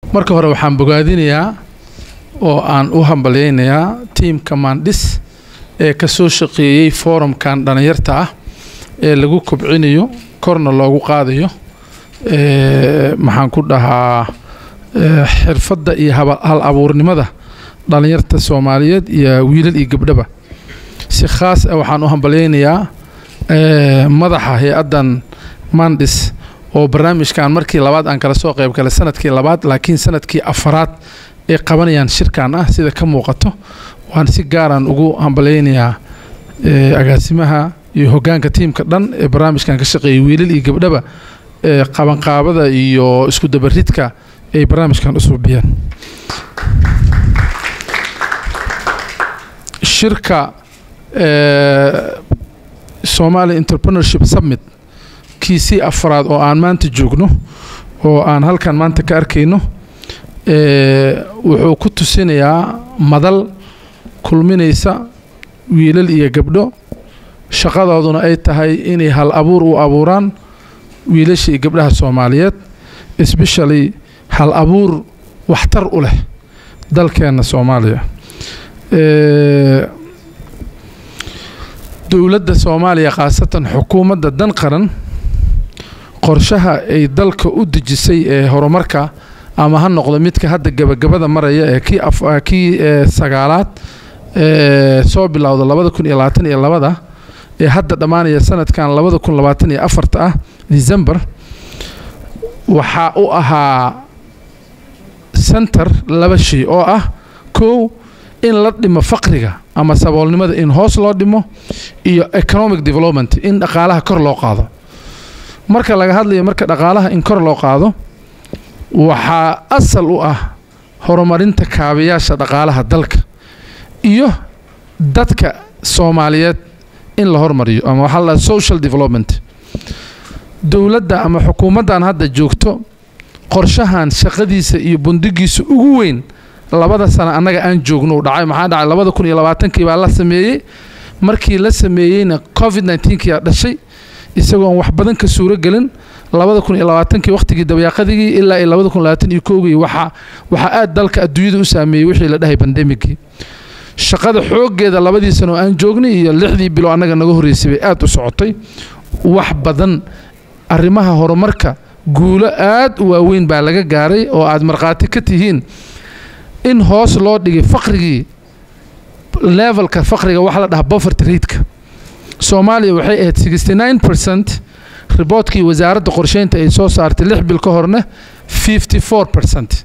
marka hore waxaan bogaadinayaa oo aan u hambalyaynayaa tiimka maandhis ee ka soo shaqeeyey forumkan dhallinyarta ah ee lagu kobcinayo korna loogu qaadayo maxaan ku dhahaa xirfadda iyo hal abuurnimada dhallinyarta soomaaliyeed iyo wiilal iyo gabdhaba si khaas ah waxaan u hambalyaynayaa madaxa hay-addan mandis oo barnaamijkan markii labaad aan kala soo qayb galay sanadkii labaad laakiin sanadkii afaraad ay qabanayaan shirkan ah sida ka muuqato waan si gaaraan ugu hambalyaynayaa agaasimaha iyo hoggaanka tiimka dhan ee barnaamijkan ka shaqeeyay wiilal iyo gabdhaba qabanqaabada iyo isku dabaridka ay barnaamijkan u suubiyeen shirka somali entrepreneurship summit kiisii afraad oo aan maanta joogno oo aan halkan maanta ka arkayno wuxuu ku tusinayaa madal kulminaysa wiilal iyo gabdho shaqadooduna ay tahay inay hal abuur u abuuraan wiilasha iyo gabdhaha soomaaliyeed especially hal abuur waxtar u leh dalkeenna soomaaliya dowladda soomaaliya khaasatan xukuumadda dan qaran qorshaha ay dalka u dejisay ee horumarka ama ha noqdo midka hadda gabagabada maraya ee kii kii sagaalaad ee soo bilowda labada kun iyo labaatan iyo labada ee hadda dhammaanaya sanadkan labada kun labaatan iyo afarta ah december waxaa u ahaa center laba shay oo ah kow in la dhimo faqriga ama saboolnimada in hoos loo dhimo iyo economic development in dhaqaalaha kor loo qaado marka laga hadlayo marka dhaqaalaha in kor loo qaado waxaa asal u ah horumarinta kaabayaasha dhaqaalaha dalka iyo dadka soomaaliyeed in la hormariyo ama waxaa la social development dowladda ama xukuumaddan hadda joogto qorshahan shaqadiisa iyo bundigiisa ugu weyn labada sano annaga aan joogno u dhacay maxaa dhacay labada kun iyo labaatankii baa la sameeyey markii la sameeyeyna covid nineteen-kii aa dhashay isagoon wax badan ka suuro gelin labada kun iyo labaatankii wakhtigii dabayaaqadigii ilaa iyo labada kun labaatan iyo koogii waxaa waxaa aad dalka adduunyada u saameeyey wixii la dhahay bandemigii shaqada xooggeeda labadii sano oo aan joognay iyo lixdii bilo annaga naga horreysay bay aad u socotay wax badan arrimaha horumarka guulo aad u waaweyn baa laga gaaray oo aad markhaati ka tihiin in hoos loo dhigay faqrigii levelka faqriga waxa la dhahaa poverty rate-ka soomaaliya waxay ahayd sixty nine percent riboodkii wasaaradda qorsheynta ay soo saartay lix bil ka horna fifty four percent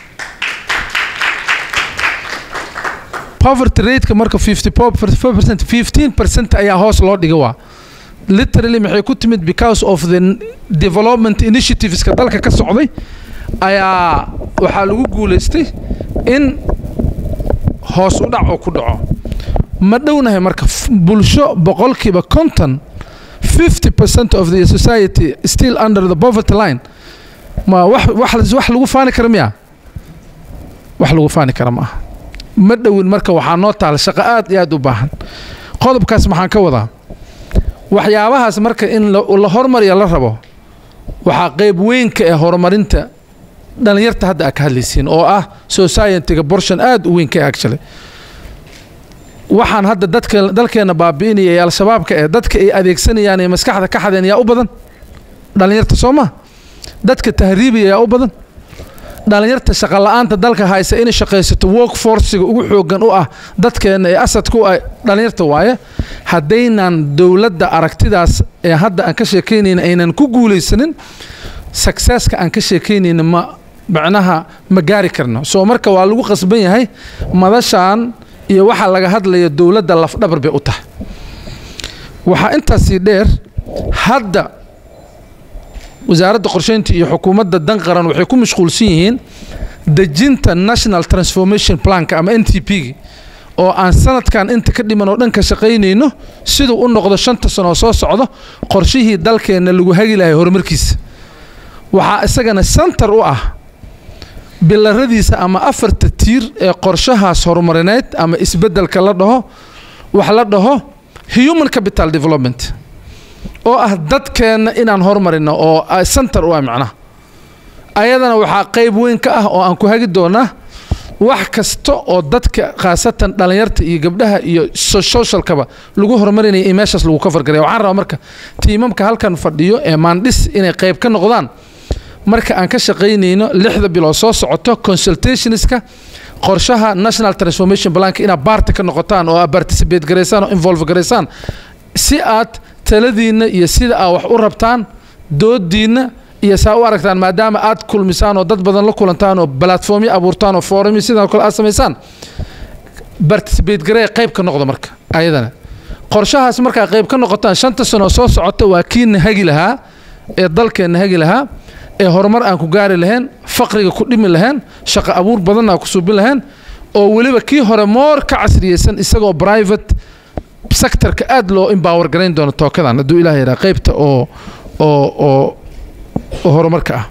poverty rate-ka marka fifty four percent fifteen percent ayaa hoos loo dhiga waa literally maxay ku timid because of the development initiativeska dalka ka socday ayaa waxaa lagu guulaystay in hoos u dhac oo ku dhaco ma dhownahay marka bulsho boqolkiiba konton fifty percent of the society still under the poverty line ma wax wax wax lagu faani kara miya wax lagu faani kara ma aha ma dhowin marka waxaa noo taala shaqo aad iyo aad u baahan qodobkaas maxaan ka wadaa waxyaabahaas marka in la hormariya la rabo waxaa qeyb weynka ee horumarinta dhallinyarta hadda aad ka hadlaysiin oo ah society-ga borshan aad u weyn ka actually waxaan hadda dadka dalkeena baabi'inaya ee al-shabaabka ee dadka ay adeegsanayaan ee maskaxda ka xadeen yaa u badan dhallinyarta soo ma dadka tahriibaya yaa u badan dhallinyarta shaqa la-aanta dalka haysa inay shaqaysato work forciga ugu xoogan u ah dadkeena ee asadka u ah dhallinyarta waaye haddaynan dowladda aragtidaas ee hadda aan ka sheekaynayna aynan ku guulaysanin successka aan ka sheekaynayna ma macnaha ma gaari karno soo marka waa lagu qasban yahay madashan iyo waxa laga hadlaya dowladda lafdhabar bay u tahay waxaa intaasii dheer hadda wasaaradda qorsheynta iyo xukuumadda dan qaran waxay ku mashquulsan yihiin dejinta national transformation planka ama n t p oo aan sanadkan inta ka dhiman oo dhan ka shaqaynayno siduu u noqdo shanta sano oo soo socdo qorshihii dalkeenna lagu hagi lahay horumarkiisa waxaa isagana center u ah bilaradiisa ama afarta tiir ee qorshahaas horumarineed ama isbeddelka la dhaho wax la dhaho human capital development oo ah dadkeenna inaan hormarino oo center u ah macnaha ayadana waxaa qayb weyn ka ah oo aan ku hagi doonaa wax kasta oo dadka khaasatan dhallinyarta iyo gabdhaha iyo socialkaba lagu horumarinaya in meeshaas lagu kafargaraya waxaan rabaa marka tiimamka halkan fadhiyo ee maandhis inay qayb ka noqdaan marka aan ka shaqaynayno lixda bilood soo socoto consultationska qorshaha national transformation planka inaad baarti ka noqotaan oo aad participate garaysaan oo involve garaysaan si aad taladiinna iyo sida aad wax u rabtaan doodiinna iyo saa u aragtaan maadaama aad kulmisaan oo dad badan la kulantaan oo platformyo abuurtaan oo forumyo sidoo kale aad samaysaan participate garee qayb ka noqda marka ayadana qorshahaas markaa qayb ka noqotaan shanta sano soo socota waa kiina hagi lahaa ee dalkeenna hagi lahaa ee horumar aan ku gaari lahayn faqriga ku dhimi lahayn shaqo abuur badan aan ku suubin lahayn oo weliba kii hore moor ka casriyeysan isagoo private sectorka aad loo empower garayn doono tookadan hadduu ilaah yaraa qaybta oo oo oo oo horumarka ah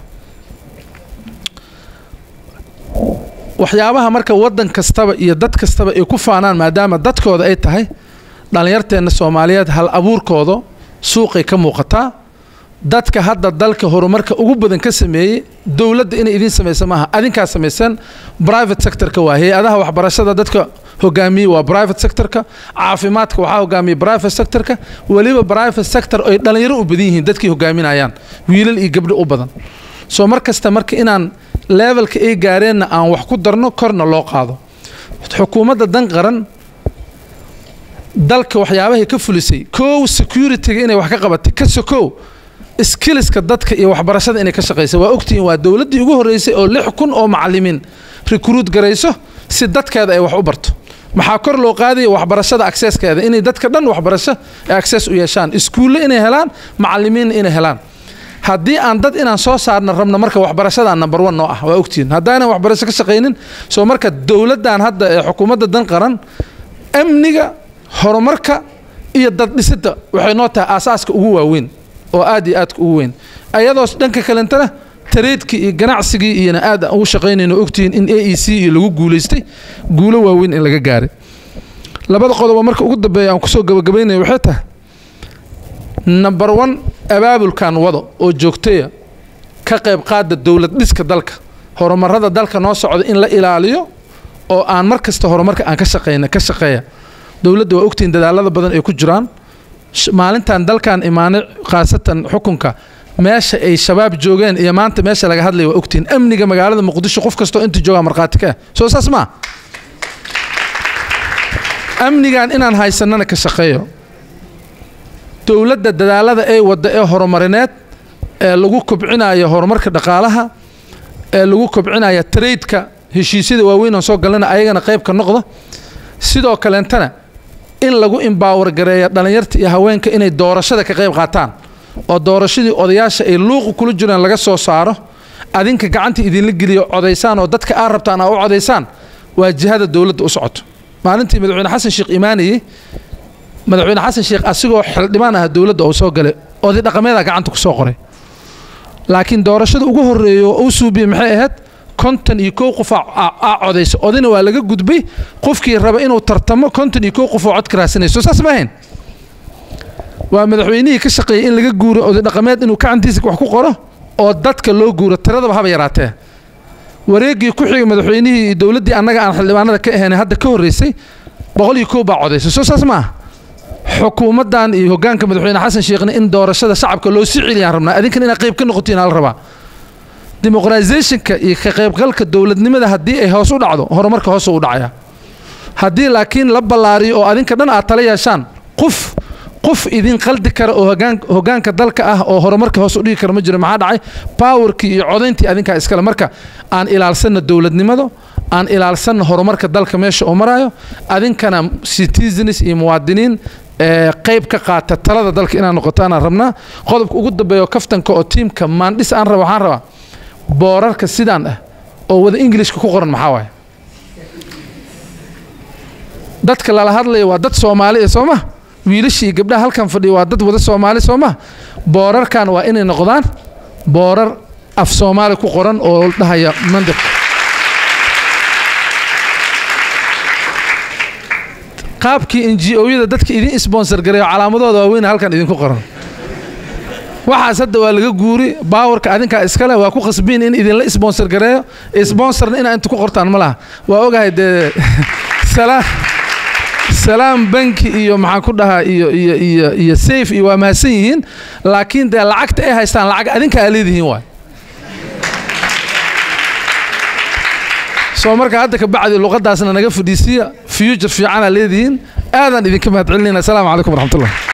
waxyaabaha marka waddan kastaba iyo dad kastaba ay ku faanaan maadaama dadkooda ay tahay dhallinyarteenna soomaaliyeed hal abuurkooda suuqay ka muuqataa dadka hadda dalka horumarka ugu badan ka sameeyey dowladda inay idiin samaysa maaha adinkaa samaysan private sectorka waa hay-adaha waxbarashada dadka hogaamiyey waa private sectorka caafimaadka waxaa hogaamiyey private sectorka weliba private sector ay dhallinyaro u badan yihiin dadkii hogaaminayaan wiilal iyo gabdho u badan soo mar kasta marka inaan levelka ay gaareenna aan wax ku darno korna loo qaado xukuumadda dan qaran dalka waxyaabahay ka fulisay kow securityga inay wax ka qabatay ka sokow skilliska dadka iyo waxbarashada inay ka shaqaysa waa ogtihiin waa dowladdii ugu horreysay oo lix kun oo macallimiin recruit garayso si dadkeeda ay wax u barto maxaa kor loo qaadaya waxbarashada accesskeeda inay dadka dhan waxbarasho ay access u yeeshaan iskuulle inay helaan macallimiinna inay helaan haddii aan dad inaan soo saarna rabno marka waxbarashadaa number one noo ah waa ogtihiin haddaanan waxbarasho ka shaqaynin soo marka dowladdan hadda ee xukuumadda dan qaran amniga horumarka iyo dad dhisidda waxay noo tahay aasaaska ugu waaweyn oo aad iyo aadka ugu weyn ayadoo dhanka kalentana tareedkii iyo ganacsigii iyona aad aan ugu shaqaynayno ogtihiin in a e c iyo lagu guulaystay guulo waaweyn in laga gaaray labada qodobo marka ugu dambeeya aan kusoo gabagabaynaya waxay tahay number one abaabulkan wado oo joogtaya ka qayb qaada dowlad dhiska dalka horumarada dalka noo socda in la ilaaliyo oo aan mar kasta horumarka aan ka shaqayna ka shaqeeya dowladda waa ogtihiin dadaalada badan ay ku jiraan maalintan dalkan imaanay khaasatan xukunka meesha ay shabaab joogeen iyo maanta meesha laga hadlaya waa ogtihiin amniga magaalada muqdisho qof kastoo inta joogaa markhaati ka ah soo saas maa amnigan inaan haysanana ka shaqeeyo dowladda dadaalada ay wadda ee horumarineed ee lagu kobcinayo horumarka dhaqaalaha ee lagu kobcinaya traydka heshiisyada waaweyn oo soo galana ayagana qayb ka noqda sidoo kaleentana in lagu embower gareeya dhallinyarta iyo haweenka inay doorashada ka qayb qaataan oo doorashadii odayaasha ay luuqu kula jiraan laga soo saaro adinka gacanta idinla geliyo codaysaan oo dadka aad rabtaan aa u codaysaan waa jihada dowladda u socoto maalintii madaxweyne xasan sheekh imaanayey madaxweyne xasan sheekh asigoo xildhibaan ah dowladda uu soo galay oday dhaqameeda gacanta ku soo qoray laakiin doorashada ugu horreeya oo u suubiyey maxay ahayd konton iyo kow qof aa codaysa odayna waa laga gudbay qofkii raba inuu tartamo konton iyo kow qof oo cod ka raadsanayso saas ma ahayn waa madaxweynihii ka shaqeeyey in laga guuro oday dhaqameed inuu gacantiisa wax ku qoro oo dadka loo guuro tiradaba haba yaraatee wareeggii ku xigay madaxweynihii iyo dowladdii annaga aan xildhibaanada ka ahayn hadda ka horreysay boqol iyo kow baa codaysa soo saas maaha xukuumaddan iyo hoggaanka madaxweyne xasan sheekhna in doorashada shacabka loo sii celiyaan rabnaa adinkan inaad qayb ka noqotiin ala rabaa dimuqraisationka iyo ka qaybgalka dowladnimada haddii ay hoos u dhacdo horumarka hoos u dhacaya haddii laakiin la ballaariyo oo adinka dhan aad tala yeeshaan qof qof idin qaldi kara oo hoggaanka dalka ah oo horumarka hoos u dhigi kara ma jiro maxaa dhacay powerkii iyo codayntii adinkaa iskale marka aan ilaalsanna dowladnimado aan ilaalsanna horumarka dalka meesha uu maraayo adinkana citizens iyo muwaadiniin qayb ka qaata talada dalka inaan noqoto anaan rabnaa qodobka ugu dambeeyo kaftanka oo tiimka maandhis aan raba waxaan rabaa boorarka sidaan ah oo wada ingilishka ku qoran maxaa waaye dadka lala hadlaya waa dad soomaali ee soo ma wiilashii gabdhaha halkan fadhiya waa dad wada soomaali soo ma boorarkan waa inay noqdaan boorar af soomaali ku qoran oo dhahaya mandiq qaabkii n g o-yada dadka idin sponsor gareeyo calaamadooda waaweyn halkan idinku qoran waxaas hadda waa laga guuri baawarka adinkaa iskale waa ku khasbiin in idinla sponsor gareeyo sponsorna inaa inta ku qortaan ma laha waa ogahay dee salaam banki iyo maxaan ku dhahaa iyo iyo iyo iyo safe iyo waa mahadsan yihiin laakiin dee lacagta ay haystaan lacag adinka aa leedihiin waay soo marka hadda ka bacdi luqadaasna naga fadhiisiya future fiicanaa leedihiin aadaan idinka mahad celinayna asalaamu calaykum waraxmatullah